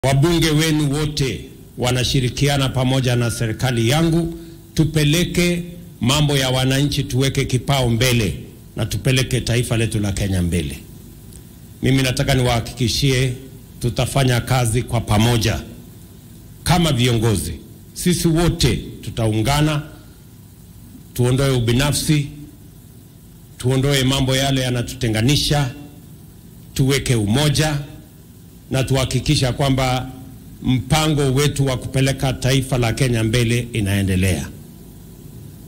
Wabunge wenu wote wanashirikiana pamoja na serikali yangu, tupeleke mambo ya wananchi, tuweke kipao mbele na tupeleke taifa letu la Kenya mbele. Mimi nataka niwahakikishie tutafanya kazi kwa pamoja kama viongozi. Sisi wote tutaungana, tuondoe ubinafsi, tuondoe mambo yale yanatutenganisha, tuweke umoja na tuhakikisha kwamba mpango wetu wa kupeleka taifa la Kenya mbele inaendelea.